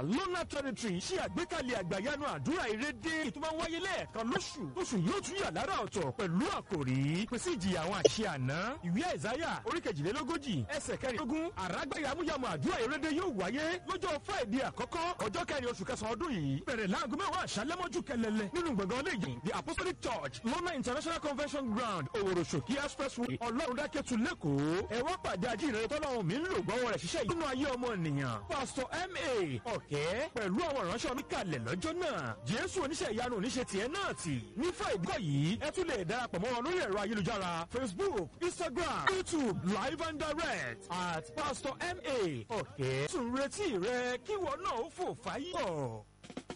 lona territory ṣe àgbékalẹ̀ àgbàyanu àdúrà ìrédé ètò máa ń wáyé lẹ́ẹ̀kan lóṣù lóṣù yóò tún yà lára ọ̀tọ̀ pẹ̀lú àkòrí pèsè ìjìyà àwọn àṣẹ àná ìwé àìsáyà orí kejìlélógójì ẹsẹ̀ kẹrìndínlógún àràgbá yamuyamu àdúrà ìrédé yóò wáyé lọ́jọ́ friday àkọ́kọ́ ọjọ́ kẹrin oṣù kẹsàn-án ọdún yìí bẹ̀rẹ̀ láago mẹ́wàá àṣálẹ́mọ́jú kẹlẹ́lẹ́ nínú gbọ̀ngàn lẹ́yìn the apostolic church lona international convention ground òwòrò ṣòkí expressway ọlọ́run dákẹ́tù lẹ́kọ̀ọ́ ẹ wá pàdé ajínrere tọ́lọ́run mi ń lò gbọ́wọ́ rẹ̀ ṣiṣẹ́ nínú ayé ọmọ ènìyàn pastor ma ọ̀kẹ́ pẹ̀lú àwọn ìránṣẹ́ mi kalẹ̀ lọ́jọ́ náà jésù oníṣẹ́ ìyanu oníṣẹ́ tiẹ̀ náà tì ní friday yìí ẹ tún lè darapọ̀ mọ́ wọn lórí ẹ̀rọ ayélujára facebook instagram youtube live and direct at pastor ma ọ̀kẹ́ tún retí rẹ kíwọ náà ó fò fáyọ̀.